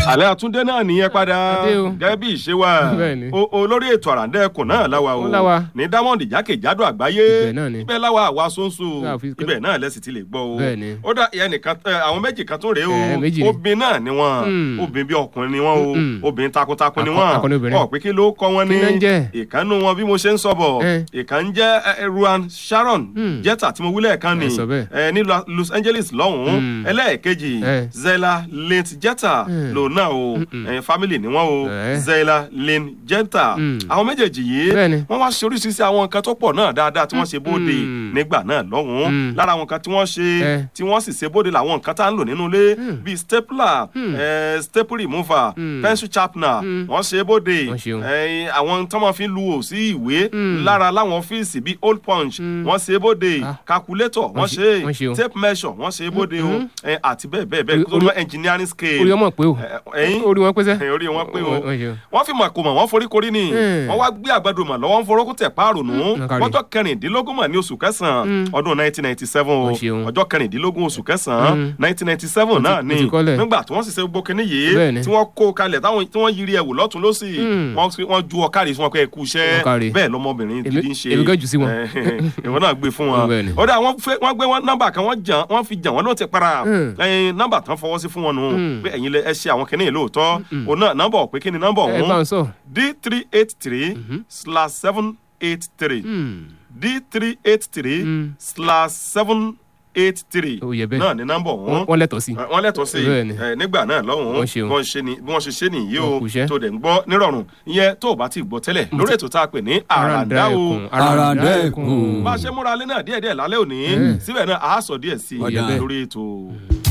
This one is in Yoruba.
àlẹ́ àtúndé náà nìyẹn padà Adé o. gẹ́gẹ́ bí ìṣe wa Bẹ́ẹ̀ni. O- olórí ètò àràǹdẹ́kùn náà láwa o Ó láwa. ní diamond jákèjádò àgbáyé Ibẹ̀ náà ni. ibẹ̀ láwa àwa sóńsó Láà fi- ibẹ̀ náà lẹ́sìn ti lè gbọ́ o Bẹ́ẹ̀ni. ó dá ìyẹn nìkan ẹ, àwọn méjì kan tó rèé o Ẹ, méjì ni. obìnrin náà ni wọ́n Hmm. obìnrin bí ọkùnrin ni wọ́n o Mm-mm. obìnrin takuntakun ni Akọ- wọ́n akọni obìnrin. ọ̀ pé kí ló kọ́ wọn ní Kí ló ń jẹ́? ìkànnù wọn bí mo ṣe ń sọ bọ̀ Ẹ. ìkànnì jẹ́ ẹ, ẹ, ruan sharon Hmm. jetta tí mo wílẹ̀ kan ni Ẹ sọ bẹ́ẹ̀. ẹ, ní Lo- los angeles lọ́hùn-ún Hmm. ẹlẹ́ẹ̀kejì Ẹ. zela lint jetta Hmm. lòun náà o Mm-mm. ẹ, family ni wọ́n o Ẹ. zela lint jetta Hmm. àwọn méjèèjì yìí Bẹ́ẹ̀ni. wọ́n wá ṣe oríṣiríṣi àwọn nǹkan tó pọ̀ náà dáadáa tí wọ́n ṣe bóde Mm-mm. nígbà náà lọ́hùn-ún Hmm. lára àwọn nǹkan tí wọ́n ṣe Ẹ. tí wọ́n sì ṣe bóde làwọn nǹkan tá à ń lò nínú ilé Hmm. bíi stapler Hmm. ẹ, staple remover Hmm. pencil sharpener Hmm. wọ́n ṣe bóde Wọ́n ṣeun. ẹ, àwọn tí wọ́n fi ń lu ò sí ìwé Hmm. lára láwọn ọ́fíìsì bíi old punch Hmm. wọ́n ṣe bóde Ah. calculator wọ́n Wọ́n ṣe- wọ́n ṣe ṣe o. tape measure wọ́n ṣe bóde o Mhm. ẹ, àti bẹ́ẹ̀ bẹ́ẹ̀ bẹ́ẹ̀ Orí- tó lọ engineering scale orí ọmọ pé o ẹ, ẹ̀yìn orí wọn pé sẹ́. ẹ, orí wọn pé o Wọ́n- wọ́n ṣe o. wọ́n fi màkò mọ̀ wọ́n forí korí ni Hmm. wọ́n wá gbé àgbàdo mọ̀ lọ́wọ́ ń forókù tẹ̀ páàrùnù Hmm, kárí. wọ́jọ́ kẹrìndínlógún mọ̀ ní oṣù kẹsàn-án Hmm. ọdún 1997 o Wọ́n ṣeun. ọjọ́ kẹrìndínlógún oṣù kẹsàn-án Hmm. 1997 náà ti- ni mo ti kọ́lẹ̀. nígbà tí wọ́n sì ṣe gbogbo kinní yìí Bẹ́ẹ̀ni. tí wọ́n kó kalẹ̀ táwọn tí wọ́n yiri ẹ̀wò lọ́tún lọ́sì Hmm. wọ́n fi- wọ́n ju ọ̀kárì fún wọn pé ẹ kú iṣẹ́ Wọ́n kárí. bẹ́ẹ̀ lọmọbìnrin Èmi- gidi ń ṣe èmi gan jù sí wọn. ìwọ náà gbé fún wọn Bẹ́ẹ̀ni. ó dà wọ́n fẹ́- wọ́n gbé wọn nọ́mbà kan wọ́n jàn wọ́n fi jàn wọ́n ló ti para Hmm. ẹyin nọ́mbà tán fọwọ́ sí fún wọn nù Hmm. pé ẹ̀yin lẹ ẹ ṣe àwọn kinní yìí lóòótọ́ òun náà nọ́mbà ò pé kí ni nọ́mbà ẹ bá ọ̀hún ń sọ. d three eight three slash seven eight three Hmm. d three eight three Hmm. slash seven eight three Ó yẹ bẹ́ẹ̀. náà ní nọ́mbà ọ̀hún Wọ́n- wọ́n lẹ́tọ̀ọ́ sí. wọ́n lẹ́tọ̀ọ́ sí Bẹ́ẹ̀ni. ẹ, nígbà náà lọ́hùn-ún Wọ́n ṣeun. bí wọ́n ṣe ni- bí wọ́n ṣe ṣe nìyí o Wọ́n kú iṣẹ́. tó dẹ̀ ń gbọ́ nírọ̀rùn ìyẹn tó o bá ti gbọ́ tẹ́lẹ̀ lórí ètò tá a pè ní àràǹdá o ẹkùn, Àràǹdá ẹkùn. bá a ṣe múra alẹ́ náà díẹ̀díẹ̀ lálẹ́ òní síbẹ̀ náà a sọ díẹ̀ sí i Ọ̀dà. lórí ètò.